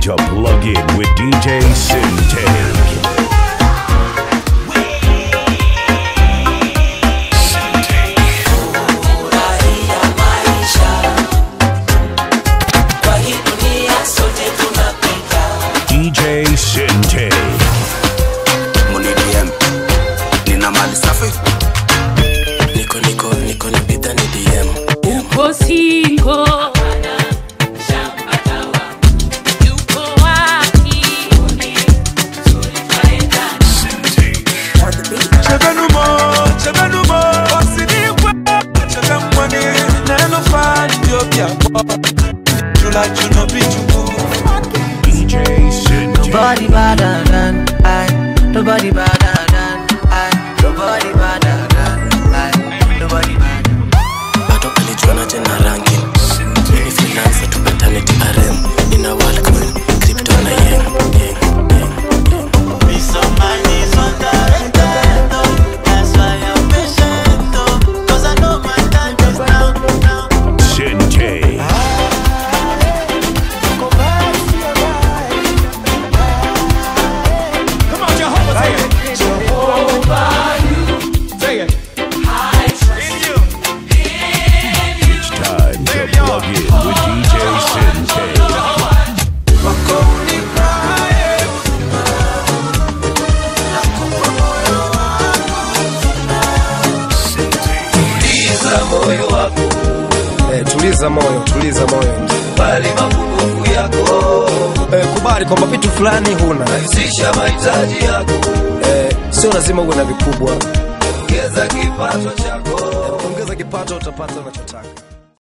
to plug in with DJ Sintake. Furahia maisha kwa hii dunia sote tunapita DJ Sintake. Muni DM nina mali safi niko niko niko ni bidha ni DM uko singo yuko wapi Chebenumo, chebenumo, osinikwe, chebemwani, neno fani ndio byakwo. Jula juno bijugu. DJ Sintake. Nobody better than I. Nobody better than I. Nobody better than I. Nobody better. bado alijuana tena rangi mimi freelancer tu paternity RM nina Walcoin crypto na yen yen yen Sintake. It's time to plug in with DJ Sintake. Wako unipae tuliza moyo wako Eh, tuliza moyo, tuliza moyo. bali mapungufu yako Eh, kubali kwamba vitu fulani huna. rahisisha mahitaji yako Eh, sio lazima uwe na vikubwa. ongeza kipato chako Ongeza kipato utapata unachotaka.